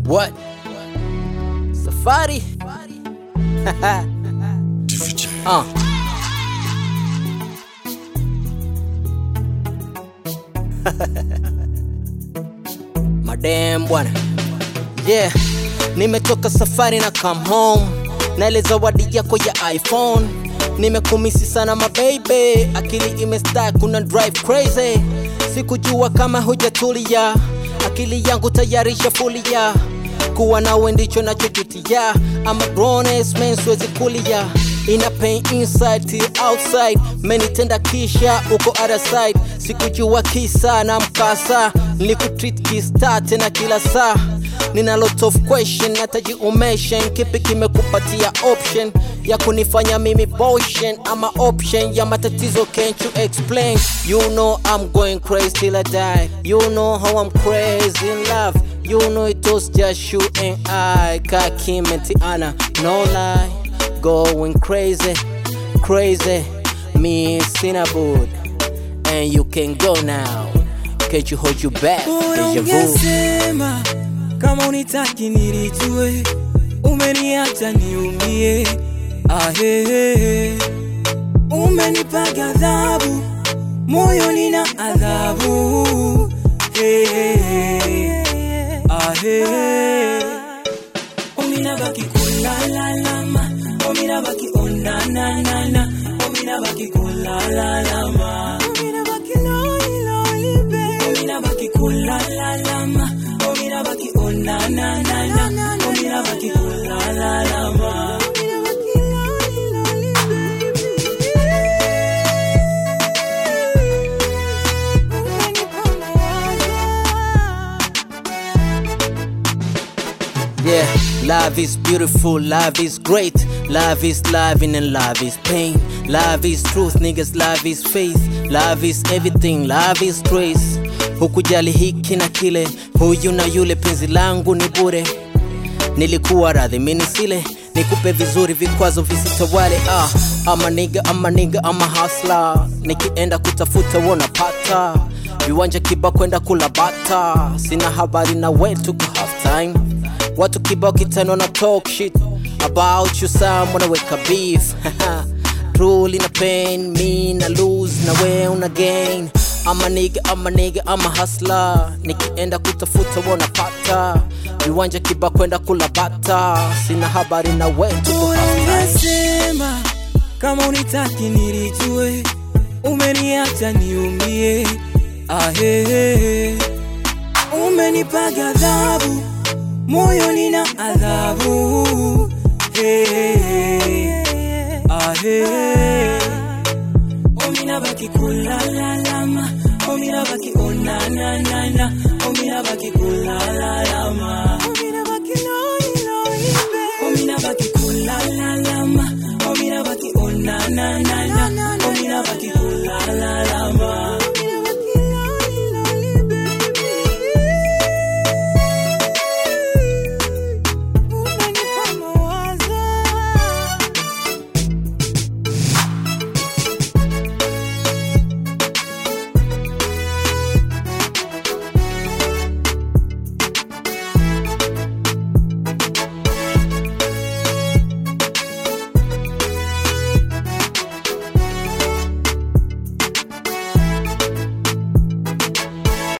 What? Safari? uh. Madam bwana. Yeah, nimetoka safari na come home. Naile zawadi yako ya iPhone. Nimekumisi sana mababy, akili imestack kuna drive crazy. Sikujua kama hujatulia, akili yangu tayari shafulia. Kuwa nawe ndicho nachojutia, I'm a grown ass man, siwezi kulia. Ina pain inside till outside, menitenda kisha uko other side. Sikujua kisa na mkasa, nilikutreat kista tena kila saa nina lot of question nataji umeshen kipi kimekupatia option ya kunifanya mimi boshen ama option ya matatizo can't you explain you know i'm going crazy till i die you know how i'm crazy in love you know it was just you and i kakim and tiana no lie going crazy crazy me cinnabon and you can go now can't you hold you back Bora Deja vu. ungesema kama unitaki nilijue, umeniacha niumie. Ahehe, umenipa ghadhabu, moyo nina adhabu. Hehehe, ahehe, omina baki kulalalama, omina baki onananana, omina baki kulalalama, omina baki loli loli baby, omina baki kulalalama, omina baki onananana, omina baki kulalalama, omina baki loli loli Yeah, love is beautiful, love is great. Love is loving and love is pain. Love is truth, niggas, love is faith. Love is everything, love is grace. Hukujali hiki na kile, huyu na yule, penzi langu ni bure. Nilikuwa radhi mini sile, nikupe vizuri, vikwazo visitawale. Ah, ama niga, ama niga, ama hasla. Nikienda kutafuta wanapata viwanja kiba kwenda kula bata. Sina habari na we, tuko half time watu kibao kitano na talk shit about you some wanaweka beef truly na pain me na lose na we una gain ama nigga ama nigga ama hustler nikienda kutafuta wanapata viwanja kiba kwenda kula bata sina habari na we tuko Bora half time. ungesema kama unitaki nilijue, umeniacha niumie. Ahehe, umenipa ghadhabu, moyo nina adhabu. Hehehe, ahehe, omina baki kulalalama, omina baki onananana, omina baki kulalalama, omina baki loli loli baby, omina baki kulalalama, omina baki onananana, omina baki